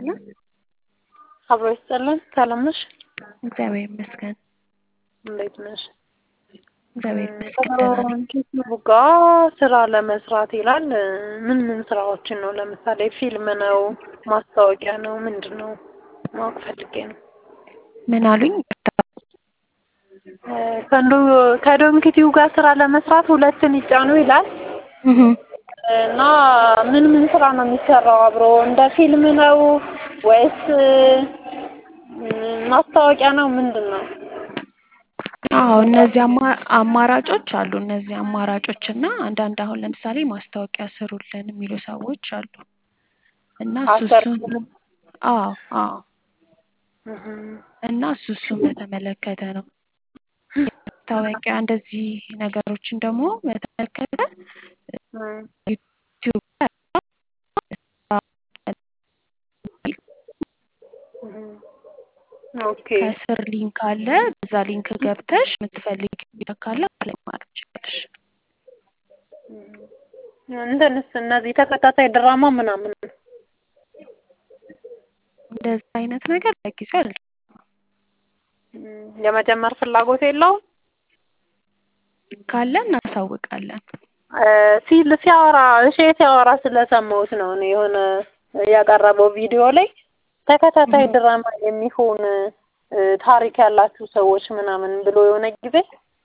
ይስጥልን። አብሮ ይስጥልን። ሰላም ነሽ? እግዚአብሔር ይመስገን። እንዴት ነሽ? እግዚአብሔር ይመስገን ደህና ነኝ። ዩቲዩብ ጋ ስራ ለመስራት ይላል። ምን ምን ስራዎችን ነው? ለምሳሌ ፊልም ነው? ማስታወቂያ ነው? ምንድን ነው? ማወቅ ፈልጌ ነው። ምን አሉኝ? ከንዶ ከዶንኪቲው ጋር ስራ ለመስራት ሁለትን ይጫኑ ይላል እህ እና ምን ምን ስራ ነው የሚሰራው አብሮ? እንደ ፊልም ነው ወይስ ማስታወቂያ ነው? ምንድን ነው? አዎ እነዚህ አማ- አማራጮች አሉ። እነዚህ አማራጮች እና አንዳንድ አሁን ለምሳሌ ማስታወቂያ ስሩልን የሚሉ ሰዎች አሉ እና እሱ እሱን አሰርኩልም። አዎ አዎ እህ እና እሱ እሱን በተመለከተ ነው። ማስታወቂያ እንደዚህ ነገሮችን ደግሞ በተመለከተ እህ ዩቲዩብ ኦኬ ከስር ሊንክ አለ። በዛ ሊንክ ገብተሽ የምትፈልጊ ቪዲዮ ካለ አፕላይ ማድረግ ትችላለሽ። እንትንስ እነዚህ ተከታታይ ድራማ ምናምን እንደዚህ አይነት ነገር ለጊዜው አለ የመጀመር ፍላጎት የለውም። ካለ እናሳውቃለን። ሲል ሲያወራ እሺ ሲያወራ ስለሰማሁት ነው እኔ የሆነ ያቀረበው ቪዲዮ ላይ ተከታታይ ድራማ የሚሆን ታሪክ ያላችሁ ሰዎች ምናምን ብሎ የሆነ ጊዜ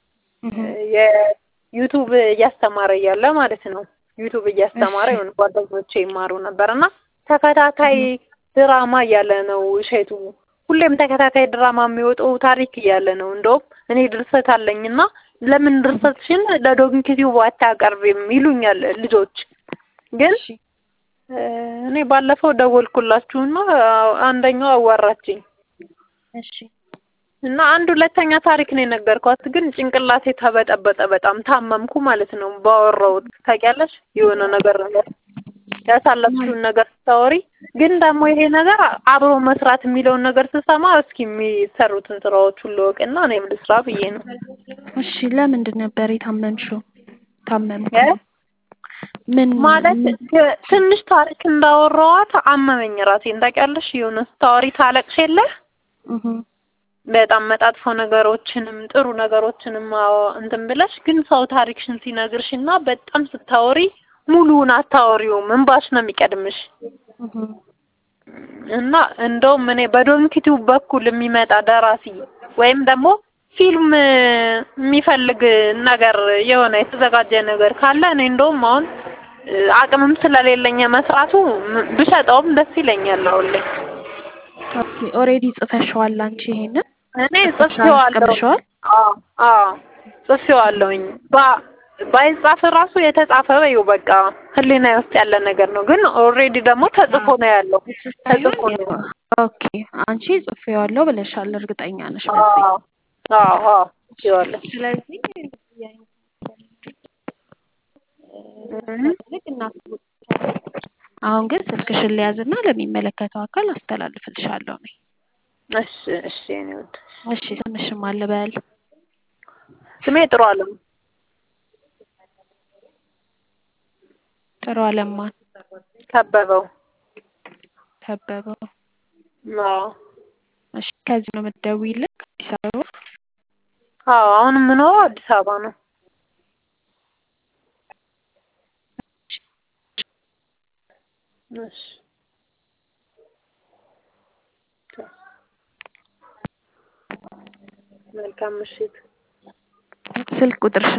የዩቱብ እያስተማረ እያለ ማለት ነው ዩቱብ እያስተማረ የሆነ ጓደኞቼ ይማሩ ነበር እና ተከታታይ ድራማ እያለ ነው እሸቱ ሁሌም ተከታታይ ድራማ የሚወጣው ታሪክ እያለ ነው። እንደውም እኔ ድርሰት አለኝና ለምን ድርሰትሽን ለዶንኪቲዩብ አታቀርቢም ይሉኛል ልጆች። ግን እኔ ባለፈው ደወልኩላችሁና አንደኛው አዋራችኝ እሺ እና አንድ ሁለተኛ ታሪክ ነው የነገርኳት። ግን ጭንቅላቴ ተበጠበጠ። በጣም ታመምኩ ማለት ነው ባወራሁት። ታውቂያለሽ የሆነ ነገር ነገር ያሳለፍሽውን ነገር ስታወሪ ግን ደግሞ ይሄ ነገር አብሮ መስራት የሚለውን ነገር ስሰማ እስኪ የሚሰሩትን ስራዎች ሁሉ እወቅና እኔም ልስራ ብዬ ነው። እሺ ለምንድን ነበር የታመምሽው? ታመምኩ ምን ማለት ግ- ትንሽ ታሪክ እንዳወራኋት አመመኝ ራሴን። ታውቂያለሽ የሆነ ስታወሪ ታለቅሽ የለ እህ በጣም መጣጥፎ ነገሮችንም ጥሩ ነገሮችንም አዎ እንትን ብለሽ ግን ሰው ታሪክሽን ሲነግርሽ እና በጣም ስታወሪ ሙሉውን አታወሪውም፣ እንባሽ ነው የሚቀድምሽ። እህ እና እንደውም እኔ በዶንኪቲው በኩል የሚመጣ ደራሲ ወይም ደግሞ ፊልም የሚፈልግ ነገር የሆነ የተዘጋጀ ነገር ካለ እኔ እንደውም አሁን አቅምም ስለሌለኝ መስራቱ ም- ብሸጠውም ደስ ይለኛል አሁን ላይ። ኦኬ ኦሬዲ ጽፈሽዋል አንቺ ይሄንን እኔ ጽፌዋለሁ። አስቀምሸዋል? አዎ አዎ ጽፌዋለሁኝ። ባ- ባይጻፍ ራሱ የተጻፈ በይው በቃ ህሊና ውስጥ ያለ ነገር ነው። ግን ኦልሬዲ ደግሞ ተጽፎ ነው ያለው። ተጽፎ ነው ያለው። ኦኬ አንቺ ጽፌዋለሁ ብለሻል፣ እርግጠኛ ነሽ በዚህ? አዎ አዎ አዎ ጽፌዋለሁ። ስለዚህ ልክ እናስቡታለን። አሁን ግን ስልክሽን ሊያዝና ለሚመለከተው አካል አስተላልፍልሻለሁ እኔ። እሺ እሺ የእኔ ውድ እሺ ስምሽም አለ በል። ስሜ ጥሩ አለም ጥሩ አለማን ከበበው። ከበበው። አዎ እሺ ከዚህ ነው የምትደውይልኝ? ከአዲስ አበባ? አዎ አሁን የምኖረው አዲስ አበባ ነው። እሺ መልካም ምሽት። ስልክ ቁጥርሽን